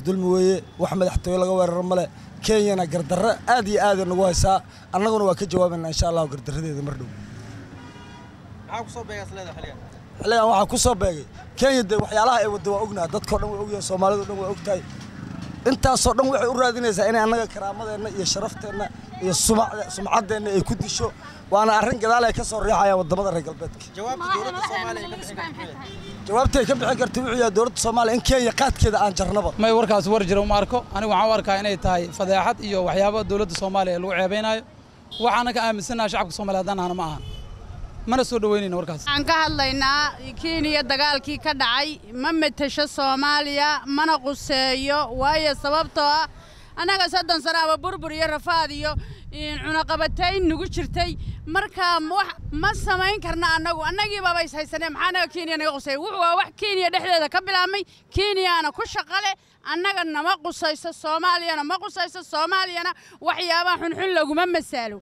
dulmi weeye wax madaxtooye laga weeraro male kenyana gardarro aad iyo aada nagu haysaa annaguna waa ka jawaabaynaa insha allahu gardarradeeda mar dhow xilligan waxaa ku soo beegay kenya dee waxyaalaha ay wadda waa ognaha dadkao dhan waa ogyahay soomaalido dhan waa ogtahay intaasoo dhan waxay u raadinaysaa inay annaga karaamadeenna iyo sharafteenna iyo sumcaddeenna ay ku disho waana arrin gadaal ay ka soo riixayaan waddamada reer galbeedka jawaabtay ka bixin karta wuxuu yahay dowladda soomaaliya in kenya qaadkeeda aan jarnaba may warkaas war jira uma arko anigu waxaan u arkaa inay tahay fadeexad iyo waxyaabo dowladda soomaaliya ee lagu ceebaynaayo waxaana ka aaminsannaha shacabka soomaliya haddaan ahna ma ahan mana soo dhoweynayna warkaas waxaan ka hadlaynaa kenya dagaalkii ka dhacay ma metesho soomaaliya mana quseeyo waayo sababtoo ah annaga soddon sano ama burbur iyo rafaad iyo cunaqabatayn nagu jirtay marka wax ma samayn karna annagu annagii baaba is haysanee maxaa annaga kenya naga quseeya wuxuu waa wax kenya dhexdeeda ka bilaabmay kenyaana ku shaqale annaga nama qusayso soomaaliyana ma qusayso soomaaliyana waxyaabaha xunxun laguma masaalo